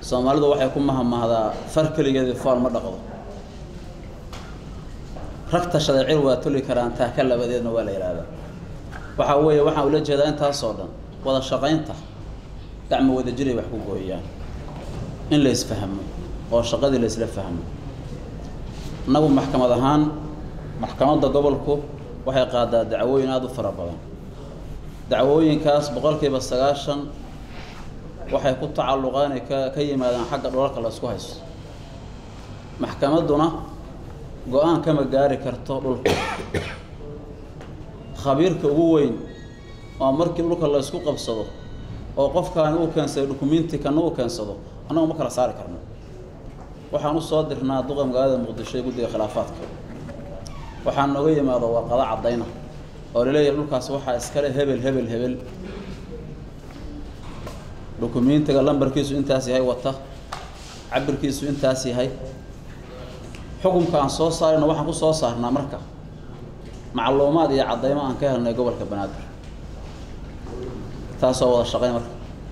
soomaalidu waxay ku mahamahdaa far keligeedii fool ma dhaqdo rag tashaday cir waa toli karaan taaka labadeedna waa la yidhaahdaa waxaa weeye waxaan ula jeedaa intaasoo dhan wada shaqaynta gacmo wada jiray wax ku gooyaan in la isfahmo oo shaqadii la isla fahmo innagu maxkamad ahaan maxkamadda gobolku waxay qaadaa dacwooyin aada u fara badan dacwooyinkaas boqolkiiba sagaashan waxay ku tacalluqaan inay ka ka yimaadaan xagga dhulalka la isku haysto maxkamadduna go-aan kama gaari karto dhulka khabiirka ugu weyn oo markii dhulka la isku qabsado oo qofkaani uu keensaday dukumenti kana uu keensado annagu ma kala saari karno waxaan u soo dirnaa duqa magaalada muqdisho ee guddiga khilaafaadka waxaa nooga yimaado warqado caddayna oo laleeyahay dhulkaas waxaa iskale hebel hebel hebel dukumentiga lambarkiisu intaas yahay wata cabirkiisu intaas yahay xukunka aan soo saarayna waxaan ku soo saarnaa marka macluumaad iyo caddaymo aan ka helnay gobolka banaadir taasoo wada shaqayn marka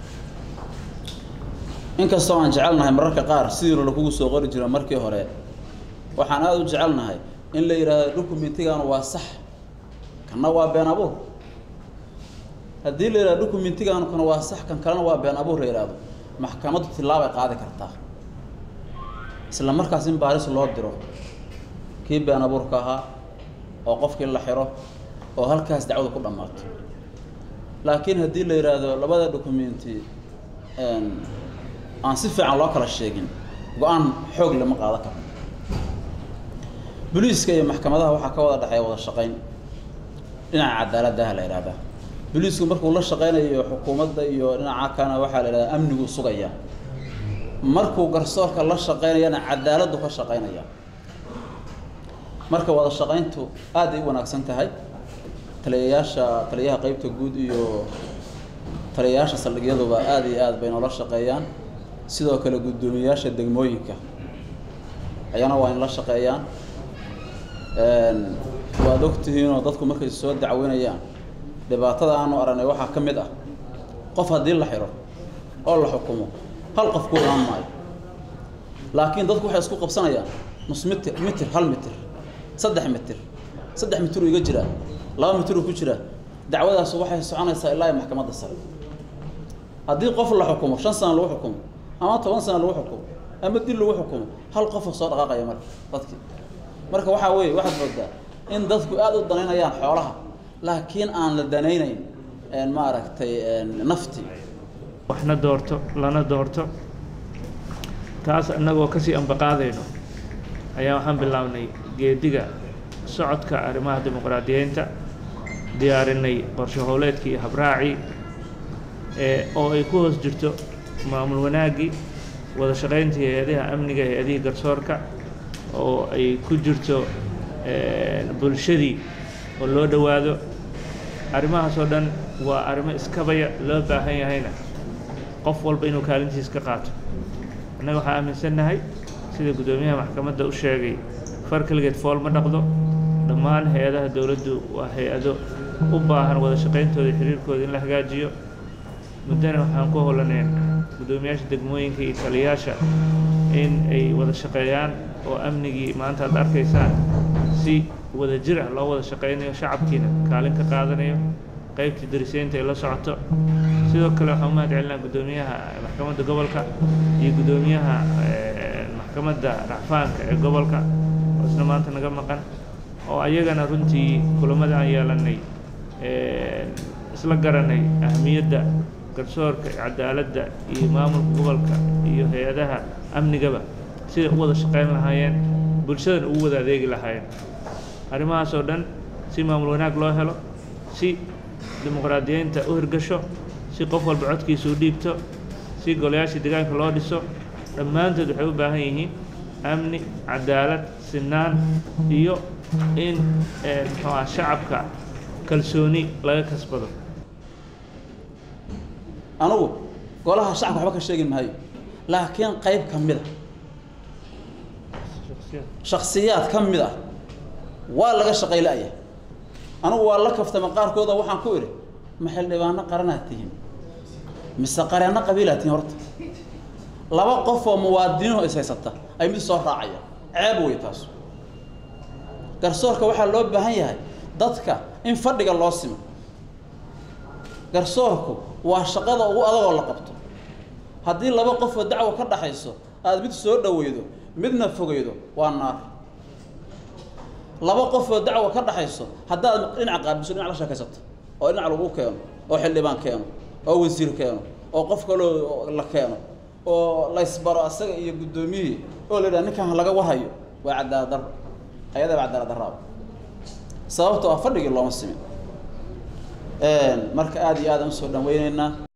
inkastoo aan jecelnahay mararka qaar sidiina lakugu soo qori jira markii hore waxaan aada u jecelnahay in la yidhaahdo dukumentigaanu waa sax kanna waa been abuur haddii la yidhahdo dukumentigaanu kana waa sax kan kalena waa been abuur la yidhaahdo maxkamaddu tillaabay qaadi kartaa isla markaas in baaris loo diro kii been abuurka ahaa oo qofkii la xiro oo halkaas dacwada ku dhammaato laakiin haddii la yidhaahdo labada documenti aan si fiican loo kala sheegin go-aan xoog lama qaadan karo boliiska iyo maxkamadaha waxaa ka wada dhexeeya wada shaqayn dhinaca cadaaladdaha la yidhahdaa boliisku markuu la shaqaynayo xukuumadda iyo dhinaca kana waxaa la yidhahdaa amnigu sugaya markuu garsoorka la shaqaynayana cadaaladdu ka shaqaynaya marka wada shaqayntu aad ay u wanaagsan tahay taliyayaasha taliyaha qeybta guud iyo taliyayaasha saldhigyaduba aada iyo aad bay noola shaqeeyaan sidoo kale guddoomiyayaasha degmooyinka ayana waa in la shaqeeyaan waad ogtihiinoo dadku markay soo dacweynayaan dhibaatada aanu aragnay waxaa ka mid ah qof haddii la xiro oo la xukumo hal qof ku imaan maayo laakiin dadku waxay isku qabsanayaan nus mitir mitir hal mitir saddex mitir saddex mitiruu iga jiraa laba mitiruu ku jiraa dacwadaas waxay soconaysaa ilaa iyo maxkamadda sare haddii qof la xukumo shan sana lagu xukumo ama toban sana lagu xukumo ama dil lagu xukumo hal qofoo soo dhaqaaqaya marka dadkii marka waxaa weeye waxaad moodaa in dadku aada u danaynayaan xoolaha laakiin aan la danaynayn maaragtay nafti waxna doorto lana doorto taas innagoo kasii ambaqaadayno ayaa waxaan bilownay geediga socodka arrimaha dimuqraadiyeynta diyaarinay qorshe howleedkii iyo habraacii ee oo ay ku hoos jirto maamul wanaaggii wada shaqayntii hay-adaha amniga hay-adihii garsoorka oo ay ku jirto bulshadii oo loo dhowaado arrimahaas oo dhan waa arrimo iskabaya loo baahan yahayna qof walba inuu kaalintiis ka qaato annaga waxaa aaminsannahay sida guddoomiyaha maxkamadda u sheegay far keligeed fool ma dhaqdo dhammaan hay-adaha dowladdu waa hay-ado u baahan wada shaqayntooda iyo xiriirkooda in la hagaajiyo muddana waxaan ku howlaneen guddoomiyaasha degmooyinka iyo taliyayaasha in ay wada shaqeeyaan oo amnigii maanta aad arkaysaan si wada jir ah loo wada shaqaynayo shacabkiina kaalin ka qaadanayo qaybtii dariseynta ay la socoto sidoo kale waxaan u mahad celinaa guddoomiyaha maxkamadda gobolka iyo guddoomiyaha maxkamadda racfaanka ee gobolka oo isna maanta naga maqan oo ayagana runtii kulamada aan yeelanay isla garanay ahmiyadda garsoorka cadaaladda iyo maamulka gobolka iyo hay-adaha amnigaba siday u wada shaqayn lahaayeen bulshadana ugu wada adeegi lahaayeen arrimahaas oo dhan si maamul wanaag loo helo si dimuqraadiyeynta u hirgasho si qof walba codkiisa u dhiibto si golayaashii deegaanka loo dhiso dhammaantood waxay u baahan yihiin amni cadaalad sinaan iyo in muxuu ah shacabka kalsooni laga kasbado anugu golaha shacabka waxba ka sheegi maayo laakiin qayb ka mid a shaksiyaad ka mid ah waa laga shaqayla'ya anugu waa la kaftama qaarkooda waxaan ku idhi ma xildhibaano qaranaad tihiin mise qareenno qabiilaad tihiin horta laba qof oo muwaadiniinho is haysata ay mid soo raacaya ceeb wey taas garsoorka waxaa loo baahan yahay dadka in fadhiga loo simo garsoorku waa shaqada ugu adagoo la qabto haddii laba qof oo dacwo ka dhaxayso aada mid soo dhaweydo midna fogeydo waa naar laba qof oo dacwo ka dhaxayso haddaad dhinac qaabiso dhinac la sheekaysato oo dhinac lagu keeno oo xildhibaan keeno oo wasiir keeno oo qof kaloo la keeno oo laysbaro asaga iyo guddoomiyihii oo la yidhaha ninkan laga warhayo waa cadaalad darro ayadaba cadaalad darraaba sababto ah fadhigii looma simin marka aada iyo aadaan usoo dhaweyneynaa